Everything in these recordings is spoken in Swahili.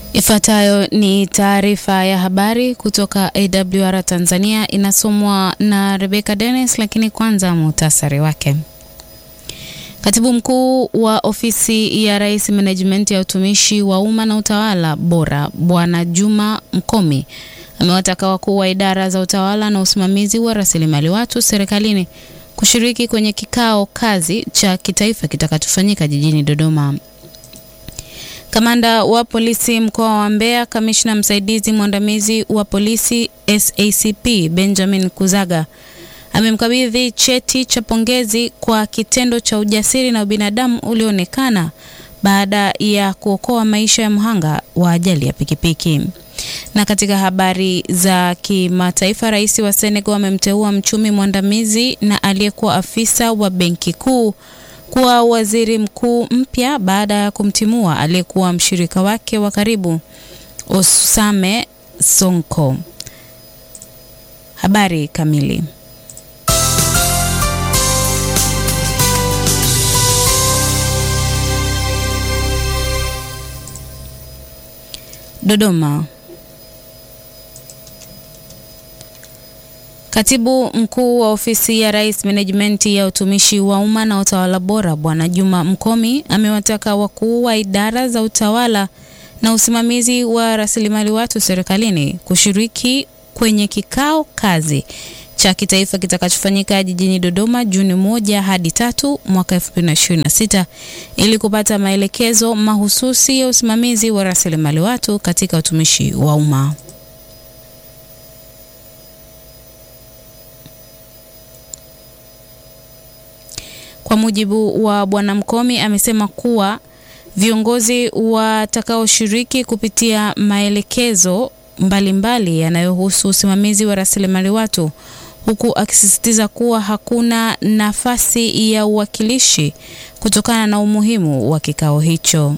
Ifuatayo ni taarifa ya habari kutoka AWR Tanzania, inasomwa na Rebecca Dennis, lakini kwanza muhtasari wake. Katibu mkuu wa ofisi ya Rais, Menejimenti ya utumishi wa umma na utawala bora, Bwana Juma Mkomi amewataka wakuu wa idara za utawala na usimamizi wa rasilimali watu serikalini kushiriki kwenye kikao kazi cha kitaifa kitakachofanyika jijini Dodoma. Kamanda wa polisi mkoa wa Mbeya, kamishna msaidizi mwandamizi wa polisi SACP Benjamin Kuzaga amemkabidhi cheti cha pongezi kwa kitendo cha ujasiri na ubinadamu ulioonekana baada ya kuokoa maisha ya mhanga wa ajali ya pikipiki. Na katika habari za kimataifa, rais wa Senegal amemteua mchumi mwandamizi na aliyekuwa afisa wa benki kuu kuwa waziri mkuu mpya baada ya kumtimua aliyekuwa mshirika wake wa karibu Osame Sonko. Habari kamili. Dodoma. Katibu mkuu wa ofisi ya Rais, menejimenti ya utumishi wa umma na utawala bora, Bwana Juma Mkomi amewataka wakuu wa idara za utawala na usimamizi wa rasilimali watu serikalini kushiriki kwenye kikao kazi cha kitaifa kitakachofanyika jijini Dodoma Juni moja hadi tatu mwaka 2026 ili kupata maelekezo mahususi ya usimamizi wa rasilimali watu katika utumishi wa umma. Kwa mujibu wa Bwana Mkomi, amesema kuwa viongozi watakaoshiriki kupitia maelekezo mbalimbali yanayohusu usimamizi wa rasilimali watu, huku akisisitiza kuwa hakuna nafasi ya uwakilishi kutokana na umuhimu wa kikao hicho.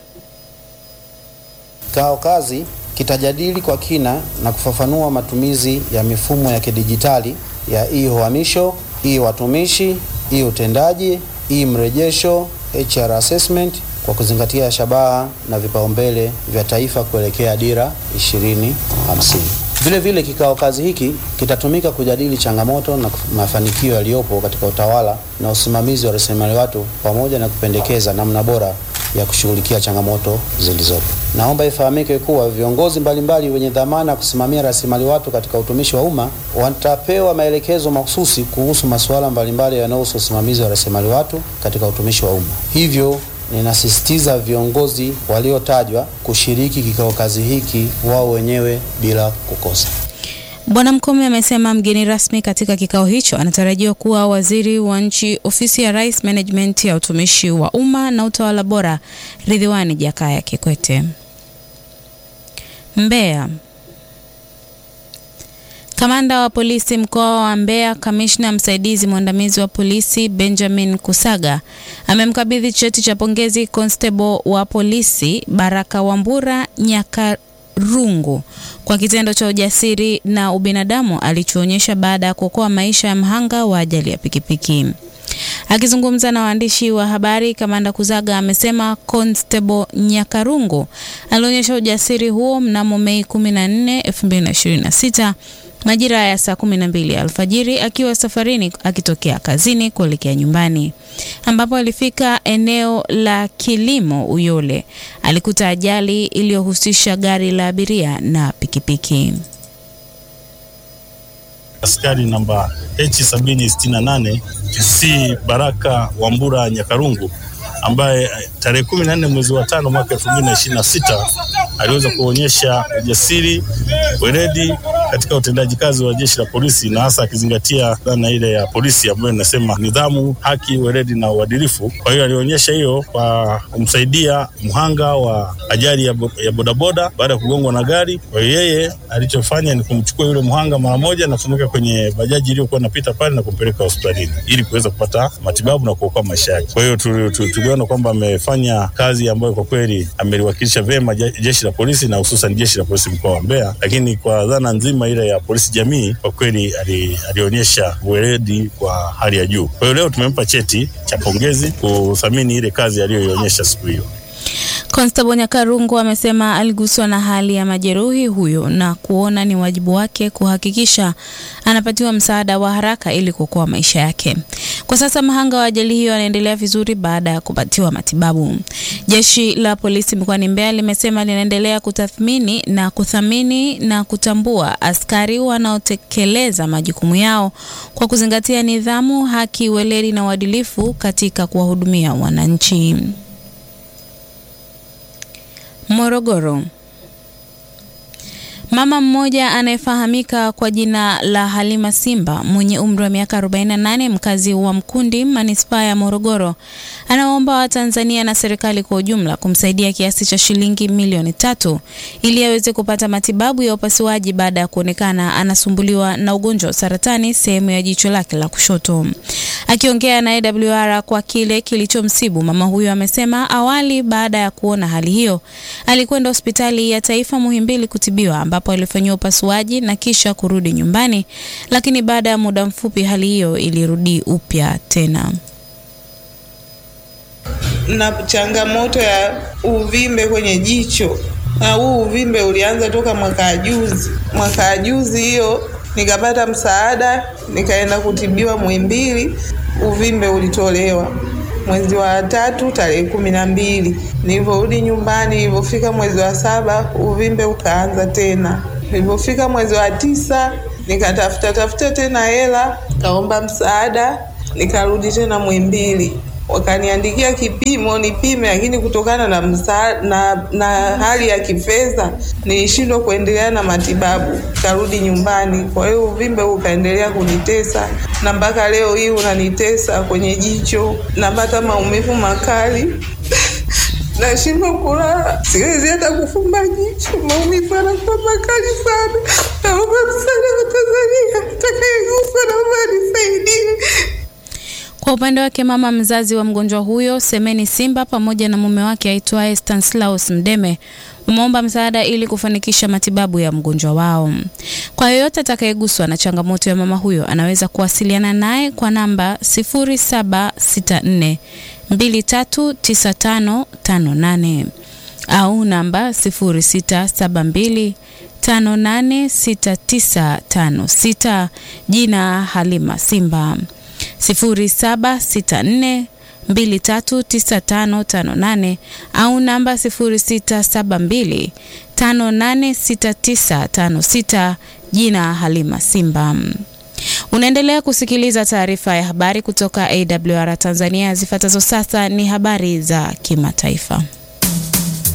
Kikao kazi kitajadili kwa kina na kufafanua matumizi ya mifumo ya kidijitali ya e-uhamisho, e-watumishi, e-utendaji, e-mrejesho, HR assessment kwa kuzingatia shabaha na vipaumbele vya taifa kuelekea dira 2050. Vile vile kikao kazi hiki kitatumika kujadili changamoto na mafanikio yaliyopo katika utawala na usimamizi wa rasilimali watu pamoja na kupendekeza namna bora ya kushughulikia changamoto zilizopo. Naomba ifahamike kuwa viongozi mbalimbali wenye dhamana ya kusimamia rasilimali watu katika utumishi wa umma watapewa maelekezo mahususi kuhusu masuala mbalimbali yanayohusu usimamizi wa rasilimali watu katika utumishi wa umma. Hivyo ninasisitiza viongozi waliotajwa kushiriki kikao kazi hiki wao wenyewe bila kukosa. Bwana Mkomi amesema mgeni rasmi katika kikao hicho anatarajiwa kuwa waziri wa nchi ofisi ya Rais, Menejimenti ya utumishi wa umma na utawala bora, Ridhiwani Jakaya Kikwete. Mbeya. Kamanda wa polisi mkoa wa Mbeya, kamishna msaidizi mwandamizi wa polisi Benjamin Kusaga amemkabidhi cheti cha pongezi constable wa polisi Baraka Wambura Nyakarungu kwa kitendo cha ujasiri na ubinadamu alichoonyesha baada ya kuokoa maisha ya mhanga wa ajali ya pikipiki. Akizungumza na waandishi wa habari, kamanda Kuzaga amesema Constable Nyakarungu alionyesha ujasiri huo mnamo Mei 14, 2026 majira ya saa 12 alfajiri akiwa safarini akitokea kazini kuelekea nyumbani, ambapo alifika eneo la kilimo Uyole, alikuta ajali iliyohusisha gari la abiria na pikipiki. Askari namba H768 TC Baraka Wambura Nyakarungu ambaye tarehe 14 mwezi wa tano mwaka 2026 aliweza kuonyesha ujasiri, weledi katika utendaji kazi wa jeshi la polisi na hasa akizingatia dhana ile ya polisi ambayo inasema nidhamu, haki, weledi na uadilifu. Kwa hiyo alionyesha hiyo kwa kumsaidia mhanga wa ajali ya, bo, ya bodaboda baada ya kugongwa na gari. Kwa hiyo yeye alichofanya ni kumchukua yule mhanga mara moja na kumweka kwenye bajaji iliyokuwa inapita pale na kumpeleka hospitalini ili kuweza kupata matibabu na kuokoa maisha yake. Kwa hiyo tuliona kwamba amefanya kazi ambayo kwa kweli ameliwakilisha vyema jeshi la polisi na hususan jeshi la polisi mkoa wa Mbeya, lakini kwa dhana nzima ile ya polisi jamii kwa kweli ali, alionyesha weledi kwa hali ya juu. Kwa hiyo leo tumempa cheti cha pongezi kuthamini ile kazi aliyoionyesha siku hiyo. Constable Nyakarungu amesema aliguswa na hali ya majeruhi huyo na kuona ni wajibu wake kuhakikisha anapatiwa msaada wa haraka ili kuokoa maisha yake. Kwa sasa mahanga wa ajali hiyo anaendelea vizuri baada ya kupatiwa matibabu. Jeshi la polisi mkoani Mbeya limesema linaendelea kutathmini na kuthamini na kutambua askari wanaotekeleza majukumu yao kwa kuzingatia nidhamu, haki, weledi na uadilifu katika kuwahudumia wananchi. Morogoro. Mama mmoja anayefahamika kwa jina la Halima Simba mwenye umri wa miaka 48 mkazi wa Mkundi manispaa ya Morogoro anaomba Watanzania na serikali kwa ujumla kumsaidia kiasi cha shilingi milioni tatu ili aweze kupata matibabu ya upasuaji baada ya kuonekana anasumbuliwa na ugonjwa wa saratani sehemu ya jicho lake la kushoto. Akiongea na AWR kwa kile kilichomsibu mama huyo amesema awali baada ya kuona hali hiyo alikwenda hospitali ya taifa Muhimbili kutibiwa ambapo alifanyiwa upasuaji na kisha kurudi nyumbani, lakini baada ya muda mfupi hali hiyo ilirudi upya tena. na changamoto ya uvimbe kwenye jicho, na huu uvimbe ulianza toka mwaka juzi. Mwaka juzi hiyo nikapata msaada, nikaenda kutibiwa Muhimbili, uvimbe ulitolewa mwezi wa tatu tarehe kumi na mbili. Nilivyorudi nyumbani, nilivyofika mwezi wa saba uvimbe ukaanza tena. Nilivyofika mwezi wa tisa nikatafuta tafuta tena hela, kaomba msaada, nikarudi tena Muhimbili wakaniandikia kipimo nipime, lakini kutokana na, msa, na, na hali ya kifedha nilishindwa kuendelea na matibabu, karudi nyumbani. Kwa hiyo uvimbe ukaendelea kunitesa na mpaka leo hii unanitesa kwenye jicho, napata maumivu makali nashindwa kulala, siwezi hata kufumba jicho, maumivu yanakuwa makali sana. Naomba msaada wa Tanzania, atakayekufa naomba nisaidie. Kwa upande wake mama mzazi wa mgonjwa huyo Semeni Simba pamoja na mume wake aitwaye Stanislaus Mdeme wameomba msaada ili kufanikisha matibabu ya mgonjwa wao. Kwa yoyote atakayeguswa na changamoto ya mama huyo anaweza kuwasiliana naye kwa namba 0764 239558 au namba 0672 586956 jina Halima Simba 0764 239558 au namba 0672 586956 jina Halima Simba. Unaendelea kusikiliza taarifa ya habari kutoka AWR Tanzania. Zifuatazo sasa ni habari za kimataifa.